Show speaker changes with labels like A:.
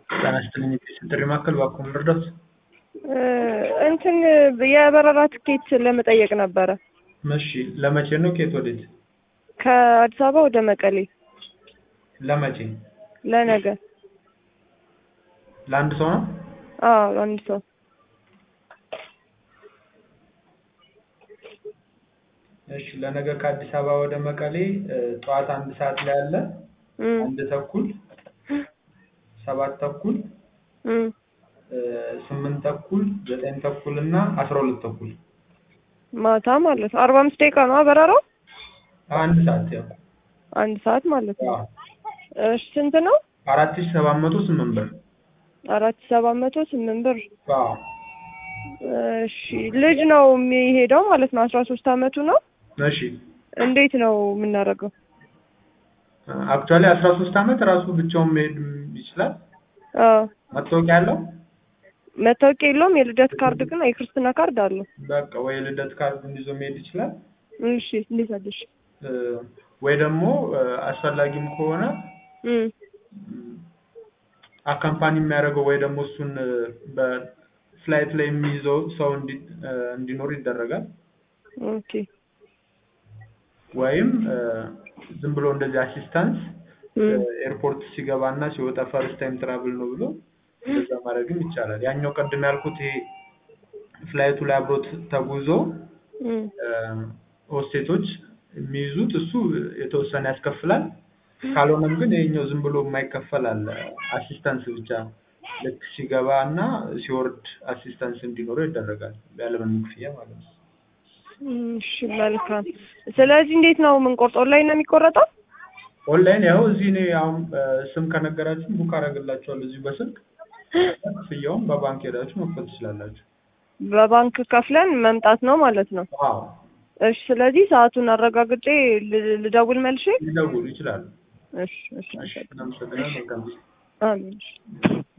A: ጤና ይስጥልኝ የጤና ጥሪ ማዕከል እባክዎ ምን ልርዳዎት?
B: እንትን የበረራ ትኬት ለመጠየቅ ነበረ።
A: እሺ ለመቼ ነው ከየት ወዴት?
B: ከአዲስ አበባ ወደ መቀሌ
A: ለመቼ?
B: ለነገ።
A: ለአንድ ሰው ነው?
B: አዎ አንድ ሰው
A: እሺ ለነገ ከአዲስ አበባ ወደ መቀሌ ጠዋት አንድ ሰዓት ላይ አለ፣
B: እም፣
A: አንድ ተኩል፣ ሰባት ተኩል፣
B: እም።
A: ስምንት ተኩል፣ ዘጠኝ ተኩል እና አስራ ሁለት ተኩል
B: ማታ ማለት ነው። አርባ አምስት ደቂቃ ነው በረራው?
A: አንድ ሰዓት ያው
B: አንድ ሰዓት ማለት ነው።
A: አዎ
B: እሺ ስንት ነው?
A: አራት ሺህ ሰባት መቶ ስምንት ብር
B: አራት ሺህ ሰባት መቶ ስምንት ብር።
A: አዎ
B: እሺ ልጅ ነው የሚሄደው ማለት ነው። አስራ ሶስት አመቱ ነው።
A: እሺ
B: እንዴት ነው የምናደርገው?
A: አክቹዋሊ አስራ ሶስት አመት ራሱ ብቻውን መሄድ ይችላል።
B: አዎ
A: መታወቂያ ያለው
B: መታወቂያ የለውም። የልደት ካርድ ግን የክርስትና ካርድ አለው።
A: በቃ ወይ የልደት ካርዱን ይዞ መሄድ ይችላል
B: እሺ እንዴት አለሽ?
A: እ፣ ወይ ደግሞ እ፣ አስፈላጊም ከሆነ
B: እም
A: አካምፓኒ የሚያደርገው ወይ ደግሞ እሱን እ፣ በፍላይት ላይ የሚይዘው ሰው እንዲ- እ፣ እንዲኖር ይደረጋል።
B: ኦኬ
A: ወይም እ፣ ዝም ብሎ እንደዚህ አሲስታንስ
B: እም
A: ኤርፖርት ሲገባ እና ሲወጣ ፈርስት ታይም ትራቭል ነው ብሎ እንደዛ ማድረግም ይቻላል። ያኛው ቅድም ያልኩት ይሄ ፍላይቱ ላይ አብሮት ተጉዞ
B: እም
A: ሆስቴቶች የሚይዙት እሱ የተወሰነ ያስከፍላል። ካልሆነም ግን ይሄኛው ዝም ብሎ የማይከፈል አለ። አሲስታንስ ብቻ ልክ ሲገባ እና ሲወርድ አሲስታንስ እንዲኖረው ይደረጋል ያለምንም ክፍያ ማለት ነው።
B: እሺ መልካም። ስለዚህ እንዴት ነው የምንቆርጠው? ኦንላይን ነው የሚቆረጠው?
A: ኦንላይን ያው እዚህ እኔ አሁን እ፣ ስም ከነገራችሁ ቡክ አደርግላችኋለሁ እዚሁ በስልክ ክፍያውን በባንክ ሄዳችሁ መክፈል ትችላላችሁ።
B: በባንክ ከፍለን መምጣት ነው ማለት ነው።
A: አዎ
B: እሺ ስለዚህ ሰዓቱን አረጋግጬ ል- ልደውል መልሼ።
A: ሊደውሉ ይችላሉ።
B: እሺ እሺ
A: እሺ እናመሰግናለን። መልካም ጊዜ።
B: አሜን። እሺ።